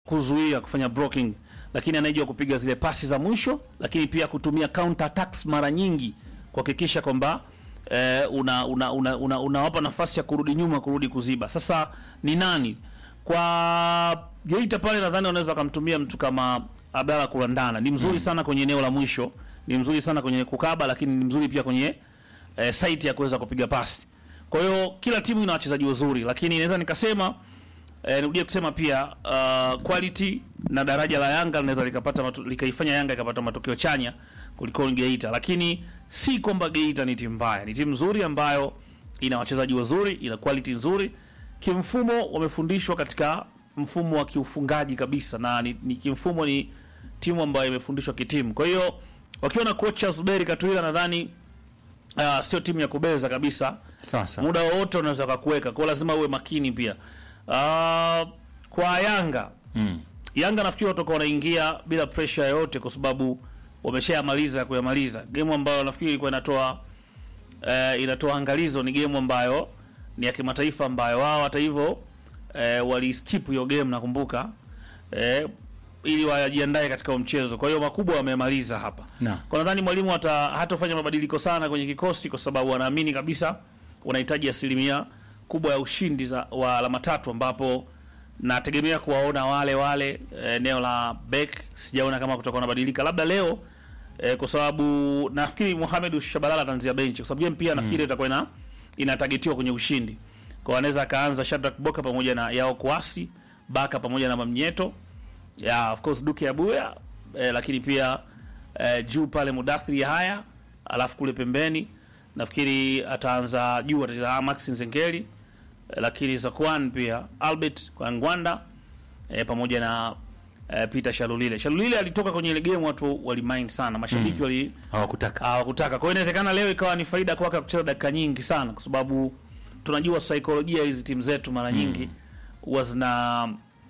kuzuia kufanya blocking, lakini anayejua kupiga zile pasi za mwisho, lakini pia kutumia counter attacks mara nyingi kuhakikisha kwamba eh, una unawapa una, una, unawapa nafasi ya kurudi nyuma, kurudi kuziba. Sasa ni nani kwa Geita pale? Nadhani wanaweza wakamtumia mtu kama Abdalla Kurandana, ni mzuri sana kwenye eneo la mwisho, ni mzuri sana kwenye kukaba, lakini ni mzuri pia kwenye eh, site ya kuweza kupiga pasi. Kwa hiyo kila timu ina wachezaji wazuri, lakini naweza nikasema eh, nirudie kusema pia uh, quality na daraja la Yanga linaweza likapata matu, likaifanya Yanga ikapata matokeo chanya kuliko Geita, lakini si kwamba Geita ni timu mbaya, ni timu nzuri ambayo ina wachezaji wazuri, ina quality nzuri. Kimfumo wamefundishwa katika mfumo wa kiufungaji kabisa, na ni, ni kimfumo ni timu ambayo imefundishwa kitimu. Kwa hiyo wakiwa na kocha Zuberi Katwila nadhani uh, sio timu ya kubeza kabisa Sasa muda wowote unaweza kakuweka kwao, lazima uwe makini pia. Uh, kwa Yanga mm. Yanga nafikiri watoka wanaingia bila pressure yoyote, kwa sababu wameshayamaliza kuyamaliza game ambayo nafikiri ilikuwa inatoa eh, inatoa angalizo. Ni game ambayo ni ya kimataifa ambayo wao hata hivyo eh, waliskip hiyo game nakumbuka, eh, ili wajiandae katika huo mchezo. Kwa hiyo makubwa wamemaliza hapa Na. kwa nadhani mwalimu hata hatafanya mabadiliko sana kwenye kikosi kwa sababu anaamini kabisa unahitaji asilimia kubwa ya ushindi za, wa alama tatu ambapo nategemea kuwaona wale wale eh, eneo la back sijaona kama kutakuwa nabadilika labda leo eh, kwa sababu nafikiri Mohamed Shabalala ataanzia benchi kwa sababu game pia nafikiri itakuwa ina inatagetiwa kwenye ushindi kwa anaweza akaanza Shadrack Boka pamoja na Yao Kwasi Baka pamoja na Mamnyeto ya of course Duke Abuya eh, lakini pia eh, juu pale Mudathiri haya alafu kule pembeni nafikiri ataanza juu atacheza Max Nzengeli eh, lakini Zakwan pia Albert kwa Ngwanda eh, pamoja na eh, Peter Shalulile. Shalulile alitoka kwenye ile game watu walimind sana, mashabiki wali hawakutaka hawakutaka. Kwa hiyo inawezekana leo ikawa ni faida kwake kucheza dakika nyingi sana, kwa sababu tunajua saikolojia hizi timu zetu mara nyingi huwa zina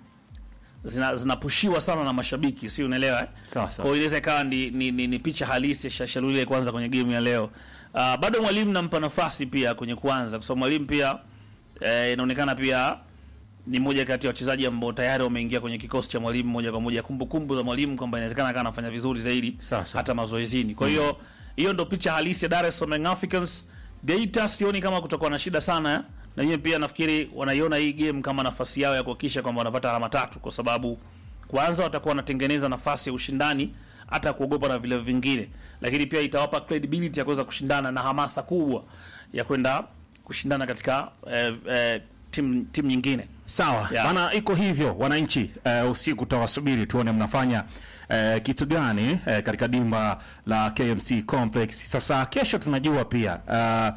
zina zinapushiwa sana na mashabiki, si unaelewa eh? sawa Kwa sawa. hiyo inaweza ikawa ni, ni, ni, ni picha halisi ya Shalulile kwanza kwenye game ya leo. Uh, bado mwalimu nampa nafasi pia kwenye kwanza, kwa sababu mwalimu pia eh, inaonekana pia ni mmoja kati ya wachezaji ambao tayari wameingia kwenye kikosi cha mwalimu moja kwa moja, kumbukumbu za mwalimu kwamba inawezekana akawa anafanya vizuri zaidi Sawa, sawa. hata mazoezini. Kwa hiyo hiyo ndo picha halisi ya Dar es Salaam Young Africans. Geita sioni kama kutakuwa na shida sana eh. na wenyewe pia nafikiri wanaiona hii game kama nafasi yao ya kuhakikisha kwamba wanapata alama tatu, kwa sababu kwanza watakuwa wanatengeneza nafasi ya ushindani hata kuogopa na vile vingine, lakini pia itawapa credibility ya kuweza kushindana na hamasa kubwa ya kwenda kushindana katika eh, eh, timu timu nyingine. Sawa Yeah. bana, iko hivyo wananchi. Uh, usiku tawasubiri tuone mnafanya uh, kitu gani uh, katika dimba la KMC Complex. Sasa kesho tunajua pia uh,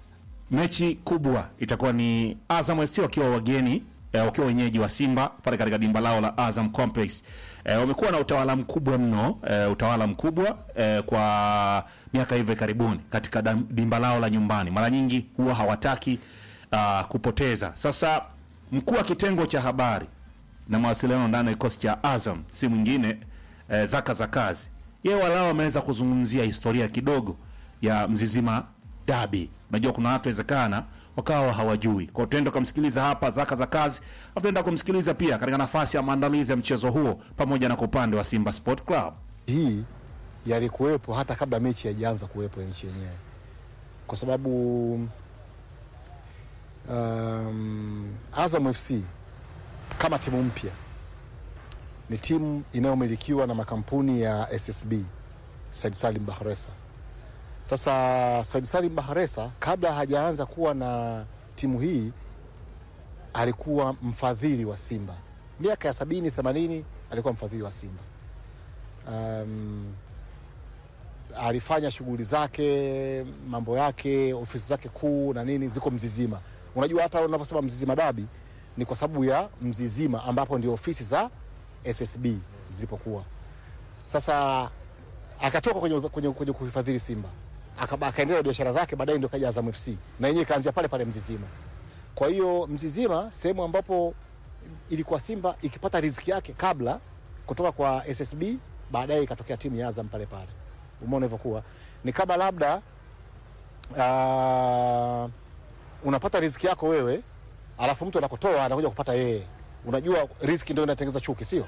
mechi kubwa itakuwa ni Azam FC wakiwa wageni eh, wakiwa wenyeji wa Simba pale katika dimba lao la Azam Complex. Eh, wamekuwa na utawala mkubwa mno eh, utawala mkubwa eh, kwa miaka hivi karibuni katika dam- dimba lao la nyumbani. Mara nyingi huwa hawataki uh, kupoteza. Sasa mkuu wa kitengo cha habari na mawasiliano ndani ya kikosi cha Azam si mwingine eh, Zaka Zakazi, yeye walao ameweza kuzungumzia historia kidogo ya Mzizima Dabi. Unajua kuna watu wezekana wakawa hawajui, kwa hiyo tutaenda kumsikiliza hapa Zaka Zakazi, afu tutaenda kumsikiliza pia katika nafasi ya maandalizi ya mchezo huo pamoja na kwa upande wa Simba Sport Club. hii yalikuwepo hata kabla mechi haijaanza kuwepo ya nchi yenyewe, kwa sababu um, Azam FC kama timu mpya ni timu inayomilikiwa na makampuni ya SSB Said Salim Bahresa. Sasa Said Salim Bahresa kabla hajaanza kuwa na timu hii alikuwa mfadhili wa Simba miaka ya sabini themanini, alikuwa mfadhili wa Simba um, alifanya shughuli zake mambo yake ofisi zake kuu na nini ziko Mzizima. Unajua hata unaposema Mzizima Dabi ni kwa sababu ya Mzizima ambapo ndio ofisi za SSB zilipokuwa. Sasa akatoka kwenye, kwenye, kwenye kuhifadhili Simba Aka- akaendelea na biashara zake, baadaye ndio kaja Azam FC na yenyewe ikaanzia pale pale Mzizima. Kwa hiyo Mzizima sehemu ambapo ilikuwa Simba ikipata riziki yake kabla kutoka kwa SSB, baadaye ikatokea timu ya Azam pale pale. Umeona ilivyokuwa ni kama labda uh, unapata riziki yako wewe, alafu mtu anakutoa anakuja kupata yeye. Unajua riziki ndio inatengeneza chuki, sio?